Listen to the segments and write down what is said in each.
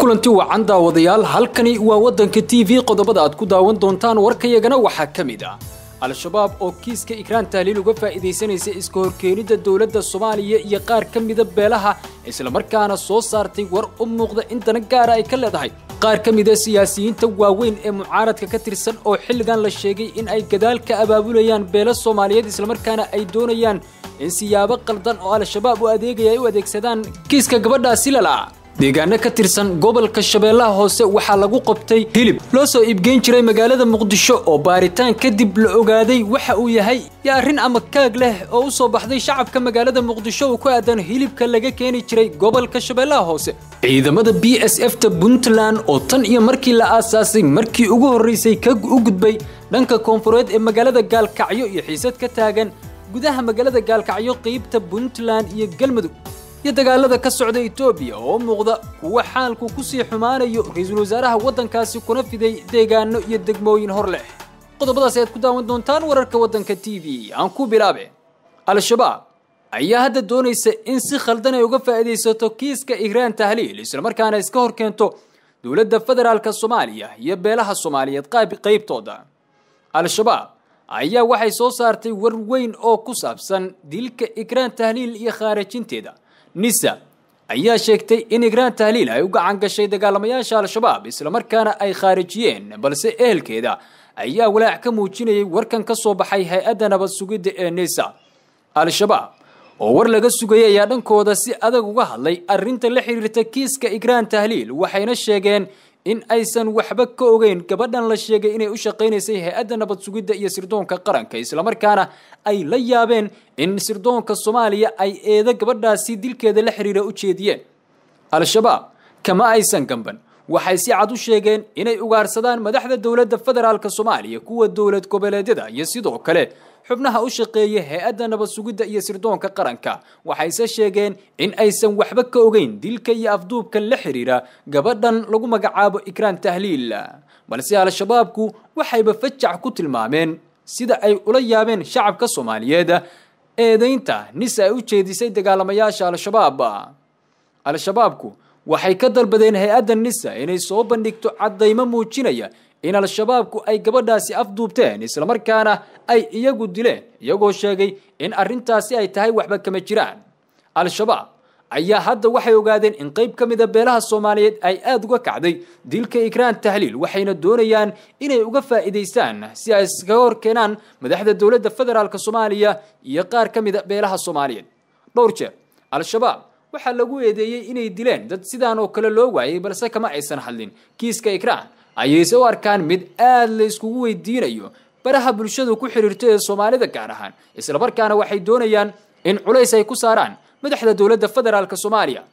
kulanti wacan daawadayaal halkani waa waddanka t v qodobada aad ku daawan doontaan warkayagana waxaa ka mid ah al-shabaab oo kiiska ikraan tahliil uga faa'iidaysanaysa iska horkeenidda dowladda soomaaliya iyo qaar ka mida beelaha islamarkaana soo saartay war u muuqda in dana gaara ay ka leedahay qaar ka mida siyaasiyiinta waaweyn ee mucaaradka ka tirsan oo xilligan la sheegay in ay gadaal ka abaabulayaan beelo soomaaliyeed islamarkaana ay doonayaan in siyaabo qaldan oo al-shabaab u adeegaya ay u adeegsadaan kiiska gabadhaasi lala deegaano ka tirsan gobolka shabeellaha hoose waxaa lagu qabtay hilib loo soo iibgeyn jiray magaalada muqdisho oo baaritaan kadib la ogaaday waxa uu yahay iyo arrin ama kaag leh oo u soo baxday shacabka magaalada muqdisho uu ku aadan hilibka laga keeni jiray gobolka shabeellaha hoose ciidamada b s f ta puntland oo tan iyo markii la aasaasay markii ugu horraysay ka u gudbay dhanka koonfureed ee magaalada gaalkacyo iyo xiisad ka taagan gudaha magaalada gaalkacyo qeybta puntland iyo galmudug iyo dagaalada ka socda etoobiya oo muuqda kuwa xaalku ku sii xumaanayo ra-iisul wasaaraha waddankaasi kuna fiday deegaano iyo degmooyin hor leh qodobadaas ayaad ku daawan doontaan wararka waddanka t v aan ku bilaabe al-shabaab ayaa hadda doonaysa in si khaldan ay uga faa'iidaysato kiiska igraan tahliil islamarkaana iska hor keento dowladda federaalka soomaaliya iyo beelaha soomaaliyeed qaybtooda al-shabaab ayaa waxay soo saartay war weyn oo ku saabsan dilka igraan tahliil iyo khaarajinteeda nisa ayaa sheegtay in igraan tahliil ay u gacan gashay dagaalamayaasha al-shabaab islamarkaana ay khaarijiyeen balse ehelkeeda ayaa walaac ka muujinayay warkan ka soo baxay hay-adda nabad sugidda ee nisa al-shabaab oo war laga sugayay ayaa dhankooda si adag uga hadlay arrinta la xiriirta kiiska igraan tahliil waxayna sheegeen in aysan waxba ka ogeyn gabadhan la sheegay inay u shaqaynaysay hay-adda nabad sugidda iyo sirdoonka qaranka islamarkaana ay la yaabeen in sirdoonka soomaaliya ay eedo gabadhaasi dilkeeda la xiriira u jeediyeen al-shabaab kama aysan gamban waxay si cad u sheegeen inay ugaarsadaan madaxda dowladda federaalk soomaaliya kuwa dowlad goboleedyada iyo sidoo kale xubnaha u shaqeeya hay-adda nabad sugidda iyo sirdoonka qaranka waxayse sheegeen in aysan waxba ka ogeyn dilka iyo afduubka la xiriira gabadhan lagu magacaabo ikraan tahliil balse al-shabaabku waxayba fajac ku tilmaameen sida ay ula yaabeen shacabka soomaaliyeed eedaynta nis ay u jeedisay dagaalamayaasha al-shabaab al-shabaabku waxay ka dalbadeen hay-adda nisa inay soo bandhigto caddaymo muujinaya in al-shabaabku ay gabadhaasi afduubteen islamarkaana ay iyagu dileen iyagoo sheegay in arrintaasi ay tahay waxba kama jiraan al-shabaab ayaa hadda waxay ogaadeen in qayb ka mida beelaha soomaaliyeed ay aada uga kacday dilka ikraan tahliil waxayna doonayaan inay uga faa'iidaystaan si ay iskaga hor keenaan madaxda dowladda federaalk soomaaliya iyo qaar ka mida beelaha soomaaliyeed dhowr jeer al-shabaab waxaa lagu eedeeyey inay dileen dad sidaan oo kale loo waayay balse kama aysan hadlin kiiska ikraan ayayse u arkaan mid aad la iskugu weydiinayo baraha bulshadu ku xiriirto ee soomaalida gaar ahaan islamarkaana waxay doonayaan in culays ay ku saaraan madaxda dowladda federaalk soomaaliya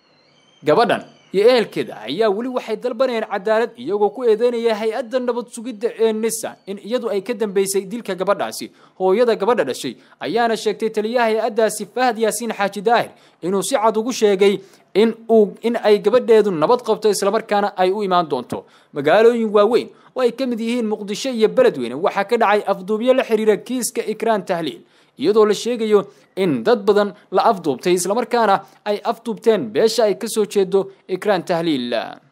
gabadhan iyo ehelkeeda ayaa weli waxay dalbanayaan cadaalad iyagoo ku eedeynaya hay-adda nabad sugidda ee nisa in iyadu ay ka dambeysay dilka gabadhaasi hooyada gabadha dhashay ayaana sheegtay taliyaha hay-addaasi fahad yaasiin xaaji daahir inuu si cad ugu sheegay in uu in ay gabadheedu nabad qabto islamarkaana ay u imaan doonto magaalooyin waaweyn oo ay ka mid yihiin muqdisho iyo beledweyne waxaa ka dhacay afduubyo la xiriira kiiska ikraan tahliil iyadoo la sheegayo in dad badan la afduubtay islamarkaana ay afduubteen beesha ay kasoo jeedo ikraan tahliil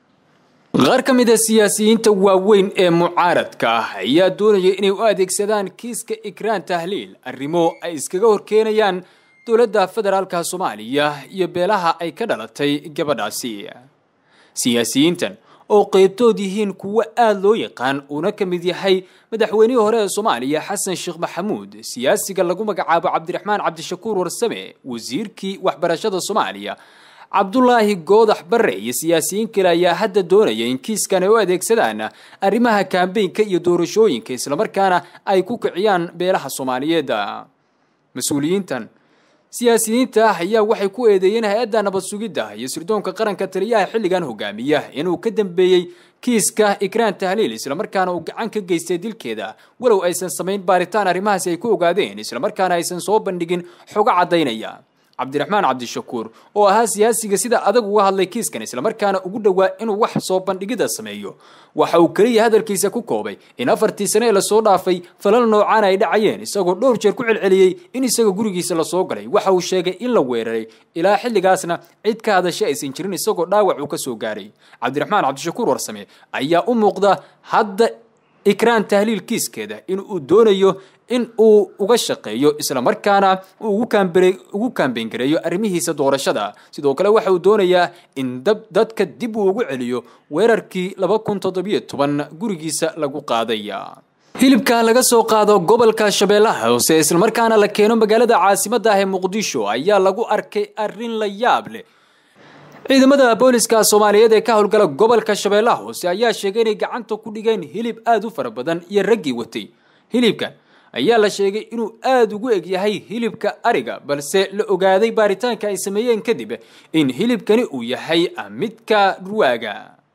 qaar ka mid a siyaasiyiinta waaweyn ee mucaaradka ah ayaa doonaya inay u adeegsadaan kiiska ikraan tahliil arrimo ay iskaga horkeenayaan dowladda federaalka soomaaliya iyo beelaha ay ka dhalatay gabadhaasi siyaasiyiintan oo qaybtood yihiin kuwo aada loo yaqaan uuna ka mid yahay madaxweynihii hore ee soomaaliya xasan sheekh maxamuud siyaasiga lagu magacaabo cabdiraxmaan cabdishakuur warsame wasiirkii waxbarashada soomaaliya cabdulaahi goodax barre iyo siyaasiyiin kale ayaa hadda doonaya in kiiskan ay u adeegsadaan arrimaha kaambeynka iyo doorashooyinka islamarkaana ay ku kiciyaan beelaha soomaaliyeed mas-uuliyiintan siyaasiyiinta ah ayaa waxay ku eedeeyeen hay-adda nabad sugidda iyo sirdoonka qaranka taliyaha xilligan hogaamiya inuu ka dambeeyey kiiska ikraan tahliil islamarkaana uu gacan ka geystay dilkeeda walow aysan samayn baaritaan arrimahaasi ay ku ogaadeen islamarkaana aysan soo bandhigin xogo caddaynaya cabdiraxmaan cabdishakuur oo ahaa siyaasiga sida adag uga hadlay kiiskan islamarkaana ugu dhowaa inuu wax soo bandhigida sameeyo waxa uu keliya hadalkiisa ku koobay in afartii sane ee lasoo dhaafay falal noocaan ay dhacayeen isagoo dhowr jeer ku celceliyey in isaga gurigiisa lasoo galay waxa uu sheegay in la weeraray ilaa xilligaasna cid ka hadasha aysan jirin isagoo dhaawac uu ka soo gaaray cabdiraxmaan cabdishakuur warsame ayaa u muuqda hadda ikraan tahliil kiiskeeda in uu doonayo in uu uga shaqeeyo islamarkaana uu ugu kaambeyn gareeyo arrimihiisa doorashada sidoo kale waxa uu doonayaa in dadka dib uu ugu celiyo weerarkii laba kun toddobiyo toban gurigiisa lagu qaaday hilibka laga soo qaado gobolka shabeellaha hoose islamarkaana la keeno magaalada caasimadda ah ee muqdisho ayaa lagu arkay arrin la yaab leh ciidamada booliska soomaaliyeed ee ka howlgala gobolka shabeellaha hoose ayaa sheegay inay gacanta ku dhigeen hilib aada u fara badan iyo raggii watay hilibkan ayaa la sheegay inuu aada ugu eg yahay hilibka ariga balse la ogaaday baaritaanka ay sameeyeen kadib in hilibkani uu yahay midka ruwaaga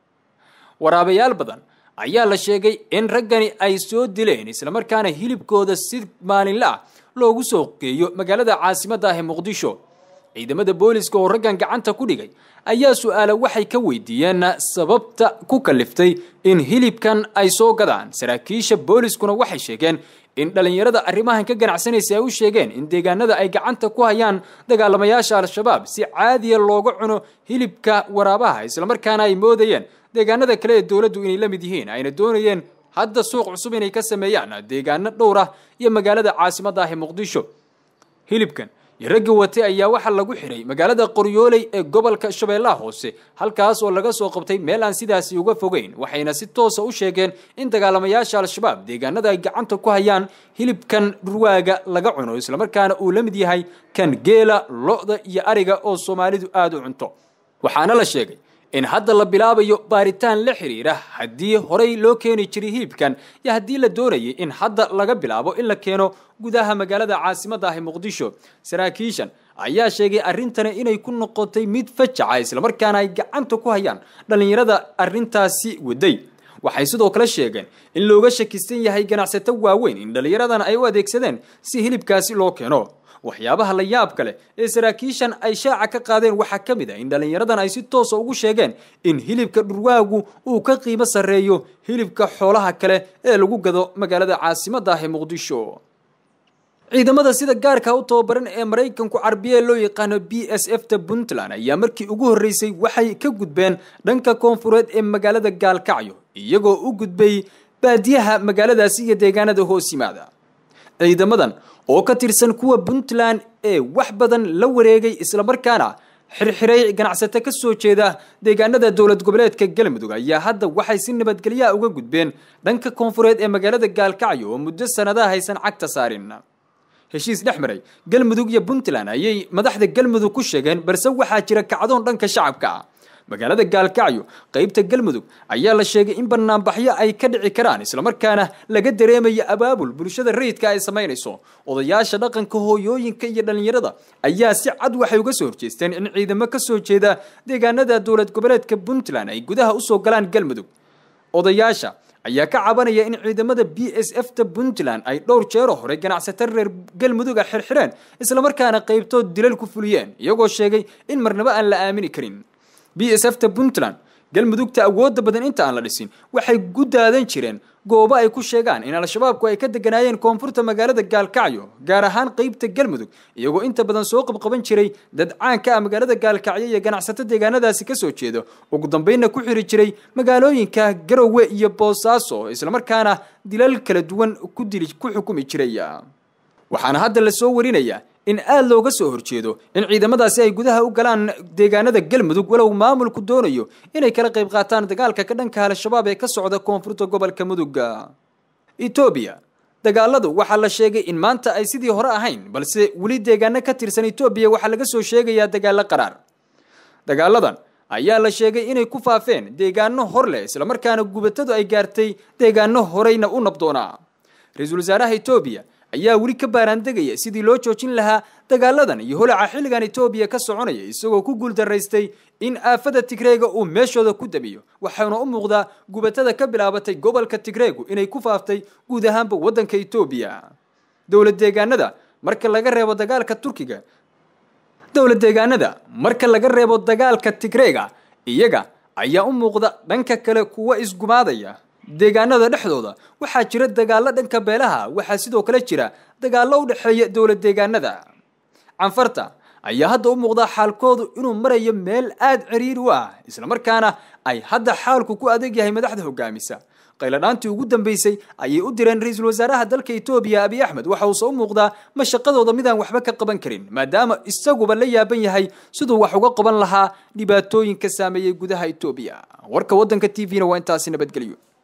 waraabayaal badan ayaa la sheegay in raggani ay soo dileen islamarkaana hilibkooda si maalinle ah loogu soo geeyo magaalada caasimadda ah ee muqdisho ciidamada booliska oo raggan gacanta ku dhigay ayaa su-aala waxay ka weydiiyeen sababta ku kaliftay in hilibkan ay soo gadaan saraakiisha booliskuna waxay sheegeen in dhallinyarada arrimahan ka ganacsanaysa ay u sheegeen in deegaanada ay gacanta ku hayaan dagaalamayaasha al-shabaab si caadiya looga cuno hilibka waraabaha islamarkaana ay moodayeen deegaanada kale ee dowladdu inay la mid yihiin ayna doonayeen hadda suuq cusub inay ka sameeyaan deegaano dhowr ah iyo magaalada caasimadda ah ee muqdisho hilibkan iyo raggi wate ayaa waxaa lagu xiray magaalada qoryooley ee gobolka shabeellaha hoose halkaas oo laga soo qabtay meel aan sidaasi uga fogeyn waxayna si toosa u sheegeen in dagaalamayaasha al-shabaab deegaanada ay gacanta ku hayaan hilibkan ruwaaga laga cuno islamarkaana uu la mid yahay kan geela lo-da iyo ariga oo soomaalidu aada u cunto waxaana la sheegay in hadda la bilaabayo baaritaan la xiriira haddii horey loo keeni jiray hilibkan iyo haddii la doonayay in hadda laga bilaabo in la keeno gudaha magaalada caasimadda ah ee muqdisho saraakiishan ayaa sheegay arrintani inay ku noqotay mid fajaca islamarkaana ay gacanta ku hayaan dhallinyarada arrintaasi waday waxay sidoo kale sheegeen in looga shakisan yahay ganacsato waaweyn in dhallinyaradan ay u adeegsadeen si hilibkaasi loo keeno waxyaabaha la yaab kale ee saraakiishan ay shaaca ka qaadeen waxaa ka mid ah in dhallinyaradan ay si toosa ugu sheegeen in hilibka dhurwaagu uu ka qiimo sarreeyo hilibka xoolaha kale ee lagu gado magaalada caasimadda ah ee muqdisho ciidamada sida gaarka u tababaran ee maraykanku carbiye loo yaqaano b s f ta puntland ayaa markii ugu horreysay waxay ka gudbeen dhanka koonfureed ee magaalada gaalkacyo iyagoo u gudbay baadiyaha magaaladaasi iyo deegaanada hoos yimaada ciidamadan oo ka tirsan kuwa puntland ee wax badan la wareegay islamarkaana xirxiray ganacsato ka soo jeeda deegaanada dowlad goboleedka galmudug ayaa hadda waxay si nabadgelyaha uga gudbeen dhanka koonfureed ee magaalada gaalkacyo oo muddo sanadaha haysan cagta saarin heshiis dhex maray galmudug iyo puntland ayay madaxda galmudug ku sheegeen balse waxaa jira kacdoon dhanka shacabka ah magaalada gaalkacyo qaybta galmudug ayaa la sheegay in banaanbaxyo ay ka dhici karaan islamarkaana laga dareemayo abaabul bulshada rayidka ay samaynayso odayaasha dhaqanka hooyooyinka iyo dhallinyarada ayaa si cad waxay uga soo horjeesteen in ciidamo ka soo jeeda deegaanada dowlad goboleedka puntland ay gudaha usoo galaan galmudug odayaasha ayaa ka cabanaya in ciidamada b s f ta puntland ay dhowr jeero hore ganacsato reer galmudug a xirxireen islamarkaana qaybtood dilal ku fuliyeen iyagoo sheegay in marnabo aan la aamini karin b s f ta puntland galmudugta awoodda badan inta aan la dhisin waxay ku daadan jireen goobo ay ku sheegaan in al-shabaabku ay ka deganaayeen koonfurta magaalada gaalkacyo gaar ahaan qeybta galmudug iyagoo inta badan soo qabqaban jiray dad caanka ah magaalada gaalkacyo iyo ganacsato deegaanadaasi ka soo jeeda ugu dambeynna ku xiri jiray magaalooyinka garowe iyo boosaaso islamarkaana dilal kala duwan ku dili ku xukumi jiray waxaana hadda la soo warinayaa in aada looga soo horjeedo in ciidamadaasi ay gudaha u galaan deegaanada galmudug walow maamulku doonayo inay kala qayb qaataan dagaalka ka dhanka al-shabaab ee ka socda koonfurta gobolka mudug etoobiya dagaaladu waxaa la sheegay in maanta ay sidii hore ahayn balse weli deegaano ka tirsan etoobiya waxaa laga soo sheegayaa dagaalo qaraar dagaaladan ayaa la sheegay inay ku faafeen deegaano hor leh islamarkaana gubatadu ay gaartay deegaano horeyna u nabdoonaa ra-iisul wasaaraha etoobiya ayaa weli ka baaraandegaya sidii loo joojin lahaa dagaaladan iyo holaca xilligan etoobiya ka soconaya isagoo ku guuldaraystay in aafada tigreega uu meeshooda ku damiyo waxaana u muuqdaa gubatada ka bilaabatay gobolka tigreegu inay ku faaftay guud ahaanba waddanka etoobiya dowlad deegaanada marka laga reebo dagaalka turkiga dowlad deegaanada marka laga reebo dagaalka tigreega iyaga ayaa u muuqda dhanka kale kuwa isgumaadaya deegaanada dhexdooda waxaa jira dagaallo dhanka beelaha waxaa sidoo kale jira dagaallo u dhexeeya dowlad deegaanada canfarta ayaa hadda u muuqdaa xaalkoodu inuu marayo meel aada ciriiri u ah islamarkaana ay hadda xaalku ku adeeg yahay madaxda hogaamisa qayladhaantii ugu dambeysay ayay u direen ra-iisul wasaaraha dalka etoobiya abiy axmed waxa uuse u muuqdaa mashaqadooda midaan waxba ka qaban karin maadaama isaguba la yaaban yahay siduu wax uga qaban lahaa dhibaatooyinka saameeyey gudaha etoobiya warka waddanka t v-na waa intaasi nabadgelyo